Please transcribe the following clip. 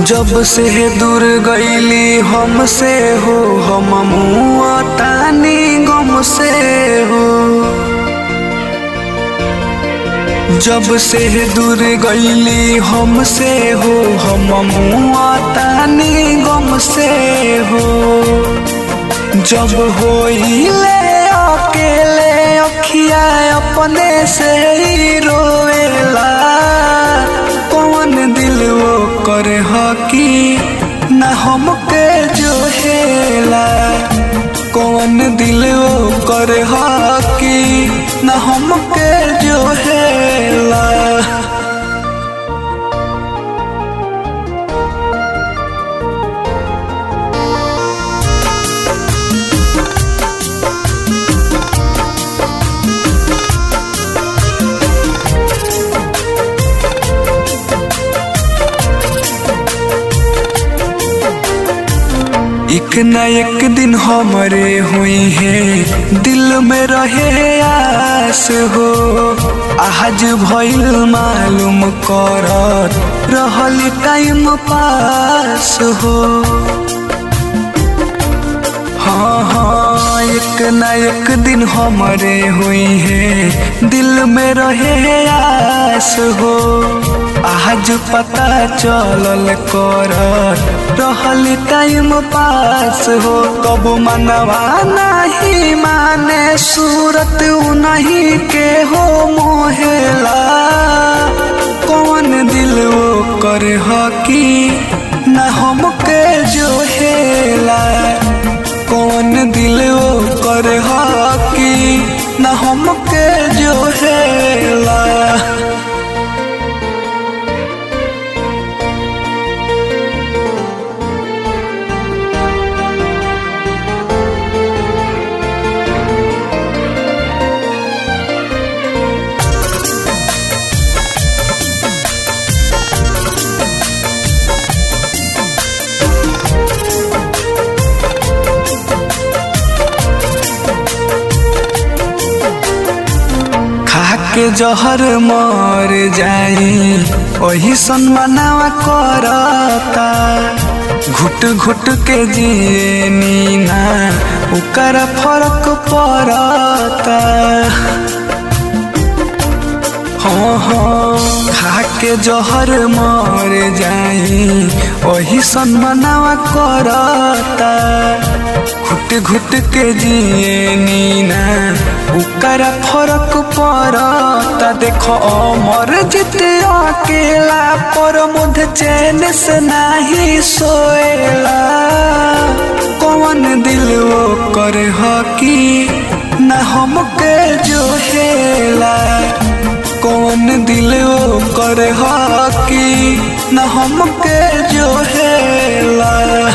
जब से दूर गईली हमसे हो हम मुआ तानी गम से हो जब से दूर गईली हमसे हो हम मुआ तानी गम से हो जब होइले अकेले अखिया अपने से ही रोएला कौन दिल वो करे हकी न हमके जो हेला कौन दिल वो करे हकी न हमके जो हेला एक न एक दिन हमरे हुई है दिल में रहे आस हो आज भइल मालूम कर रहल टाइम पास हो हाँ हाँ एक न एक दिन हमरे हुई है दिल में रहे आस हो आज पता चलल कर रहल टाइम पास हो कब मनवा नहीं माने सूरत नहीं के हो मोहेला कौन दिल वो कर हकी न हमके जो हेला कौन दिल वो कर हकी न हमके जो हेला के जहर मर जाई वही सनमनावा करता घुट घुट के जिए नीना उकर फर्क पड़ता हाँ हाँ खा के जहर मर जाई वही सनमनावा करता घुट घुट के जिए नीना उकरा फरक पड़ता देखो अमर जिते अकेला पर मुझ चैन से नहीं सोएला कौन दिल वो कर हकी न हमके जो हेला कौन दिल वो कर हकी न हमके जो हेला